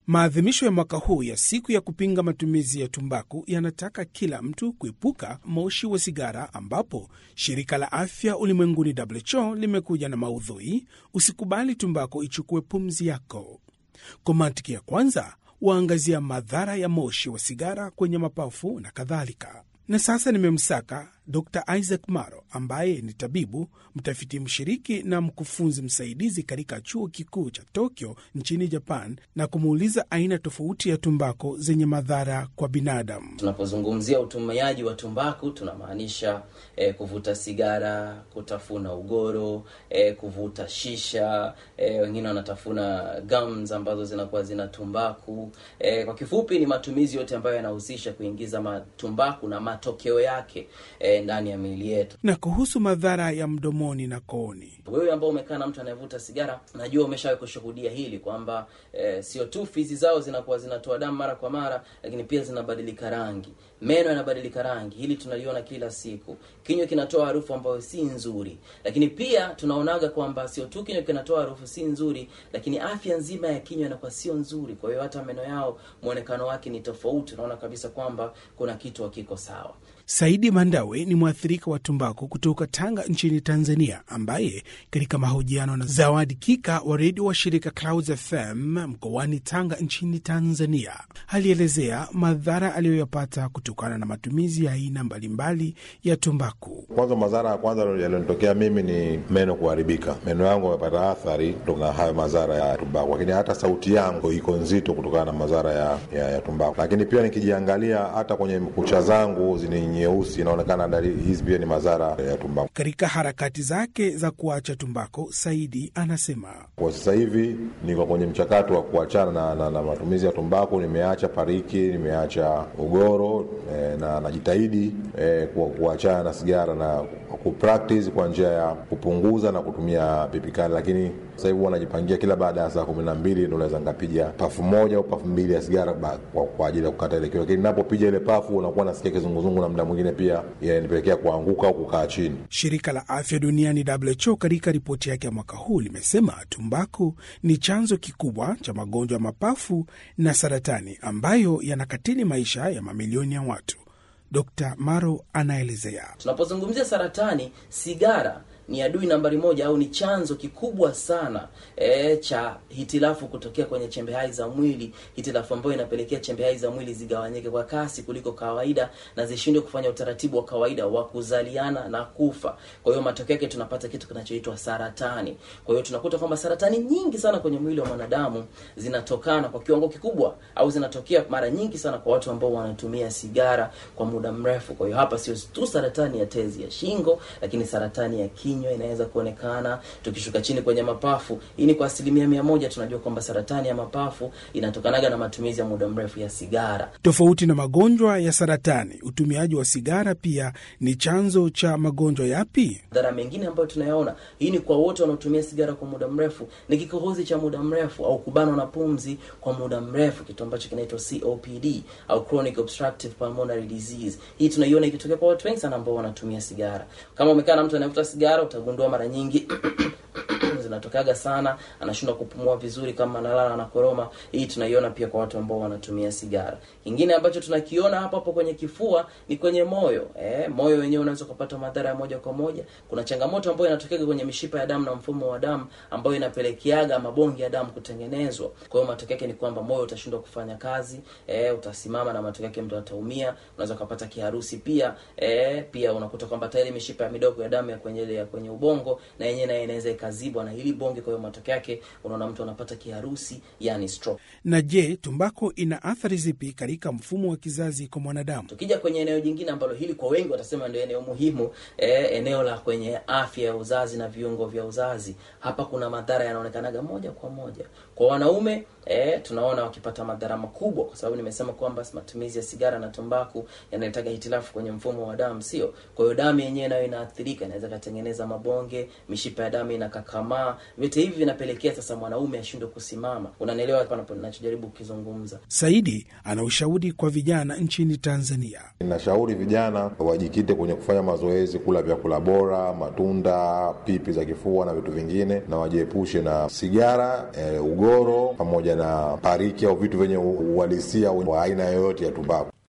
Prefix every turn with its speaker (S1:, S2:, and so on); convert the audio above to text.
S1: Maadhimisho ya mwaka huu ya siku ya kupinga matumizi ya tumbaku yanataka kila mtu kuepuka moshi wa sigara, ambapo shirika la afya ulimwenguni WHO limekuja na maudhui usikubali tumbaku ichukue pumzi yako. Kwa mantiki ya kwanza, waangazia madhara ya moshi wa sigara kwenye mapafu na kadhalika. Na sasa nimemsaka Dr Isaac Maro ambaye ni tabibu mtafiti mshiriki na mkufunzi msaidizi katika chuo kikuu cha Tokyo nchini Japan, na kumuuliza aina tofauti ya tumbako zenye madhara kwa binadamu.
S2: Tunapozungumzia utumiaji wa tumbaku tunamaanisha eh, kuvuta sigara, kutafuna ugoro, eh, kuvuta shisha, eh, wengine wanatafuna gums ambazo zinakuwa zina tumbaku. Eh, kwa kifupi ni matumizi yote ambayo yanahusisha kuingiza matumbaku na matokeo yake eh, ndani ya miili yetu.
S1: Na kuhusu madhara ya mdomoni na kooni,
S2: Wewe ambao umekaa na mtu anayevuta sigara, najua umeshawahi kushuhudia hili kwamba eh, sio tu fizi zao zinakuwa zinatoa damu mara kwa mara, lakini pia zinabadilika rangi, meno yanabadilika rangi. Hili tunaliona kila siku. Kinywa kinatoa harufu ambayo si nzuri, lakini pia tunaonaga kwamba sio tu kinywa kinatoa harufu si nzuri, lakini afya nzima ya kinywa inakuwa sio nzuri. Kwa hiyo hata meno yao muonekano wake ni tofauti, unaona kabisa kwamba kuna kitu hakiko sawa.
S1: Saidi Mandawe ni mwathirika wa tumbaku kutoka Tanga nchini Tanzania, ambaye katika mahojiano na Zawadi Kika wa redio wa shirika Clouds FM mkoani Tanga nchini Tanzania alielezea madhara aliyoyapata kutokana na matumizi ya aina mbalimbali ya tumbaku.
S3: Kwanza, madhara ya kwanza yalionitokea mimi ni meno kuharibika. Meno yangu yamepata athari kutokana na hayo madhara ya tumbaku, lakini hata sauti yangu iko nzito kutokana na madhara ya, ya, ya tumbaku. Lakini pia nikijiangalia hata kwenye kucha zangu zini nyeusi, inaonekana dalili hizi pia ni madhara ya tumbaku.
S1: Katika harakati zake za kuacha tumbako, Saidi anasema
S3: Kwa sasa hivi niko kwenye mchakato wa kuachana na, na, na matumizi ya tumbaku. Nimeacha pariki, nimeacha ugoro eh, na najitahidi eh, ku- kuachana na sigara na kupractice kwa njia ya kupunguza na kutumia pipikali, lakini sasa hivi huwa najipangia kila baada ya saa kumi na mbili ndo naweza nikapiga pafu moja au pafu mbili ya sigara ba- kwa, kwa ajili ya kukata ile kiu, lakini napopiga ile pafu unakuwa nasikia kizunguzungu na muda mwingine pia inanipelekea kuanguka au kukaa chini.
S1: Shirika la afya duniani WHO katika ripoti yake ya mwaka huu limesema tumbaku ni chanzo kikubwa cha magonjwa ya mapafu na saratani ambayo yanakatili maisha ya mamilioni ya watu. Dr Maro anaelezea.
S2: Tunapozungumzia saratani, sigara ni adui nambari moja au ni chanzo kikubwa sana e, cha hitilafu kutokea kwenye chembe hai za mwili, hitilafu ambayo inapelekea chembe hai za mwili zigawanyike kwa kasi kuliko kawaida na zishindwe kufanya utaratibu wa kawaida wa kuzaliana na kufa. Kwa hiyo matokeo yake tunapata kitu kinachoitwa saratani. Kwa hiyo tunakuta kwamba saratani nyingi sana kwenye mwili wa mwanadamu zinatokana kwa kiwango kikubwa au zinatokea mara nyingi sana kwa watu ambao wanatumia sigara kwa muda mrefu. Kwa hiyo hapa sio tu saratani ya tezi ya shingo, lakini saratani ya kinywa inaweza kuonekana. Tukishuka chini kwenye mapafu, hii ni kwa asilimia mia moja tunajua kwamba saratani ya mapafu inatokanaga na matumizi ya muda mrefu ya sigara.
S1: Tofauti na magonjwa ya saratani, utumiaji wa sigara pia ni chanzo cha magonjwa yapi?
S2: Madhara mengine ambayo tunayaona, hii ni kwa wote wanaotumia sigara kwa muda mrefu, ni kikohozi cha muda mrefu au kubanwa na pumzi kwa muda mrefu, kitu ambacho kinaitwa COPD au chronic obstructive pulmonary disease. Hii tunaiona ikitokea kwa watu wengi sana ambao wanatumia sigara. Kama umekaa na mtu anayevuta sigara, utagundua mara nyingi zinatokaga sana, anashindwa kupumua vizuri, kama analala na koroma. Hii tunaiona pia kwa watu ambao wanatumia sigara. Kingine ambacho tunakiona hapo hapo kwenye kifua ni kwenye moyo. Eh, moyo wenyewe unaweza kupata madhara ya moja kwa moja. Kuna changamoto ambayo inatokea kwenye mishipa ya damu na mfumo wa damu ambayo inapelekeaga mabonge ya damu kutengenezwa. Kwa hiyo matokeo yake ni kwamba moyo utashindwa kufanya kazi, eh, utasimama na matokeo yake mtu ataumia. Unaweza kupata kiharusi pia. Eh, pia unakuta kwamba tayari mishipa ya midogo ya damu ya kwenye ya kwenye ubongo na yenyewe nayo inaweza ikazibwa na hili bonge. Kwa hiyo matokeo yake unaona mtu anapata kiharusi, yani stroke.
S1: Na je, tumbako ina athari zipi katika mfumo wa kizazi kwa mwanadamu?
S2: Tukija kwenye eneo jingine ambalo hili kwa wengi watasema ndio eneo muhimu eh, eneo la kwenye afya ya uzazi na viungo vya uzazi, hapa kuna madhara yanaonekanaga moja kwa moja kwa wanaume. Eh, tunaona wakipata madhara makubwa, kwa sababu nimesema kwamba matumizi ya sigara na tumbaku yanaletaga hitilafu kwenye mfumo wa damu, sio? Kwa hiyo damu yenyewe nayo inaathirika, inaweza katengeneza mabonge, mishipa ya damu inakakamaa kukakamaa. Vyote hivi vinapelekea sasa mwanaume ashindwe kusimama. Unanielewa hapa napo- ninachojaribu kukizungumza?
S1: Saidi ana ushauri kwa vijana nchini Tanzania.
S3: Ninashauri vijana wajikite kwenye kufanya mazoezi, kula vyakula bora, matunda, pipi za kifua na vitu vingine, na wajiepushe na sigara, e, ugoro pamoja na pariki au vitu vyenye uhalisia wa aina yoyote ya tumbaku.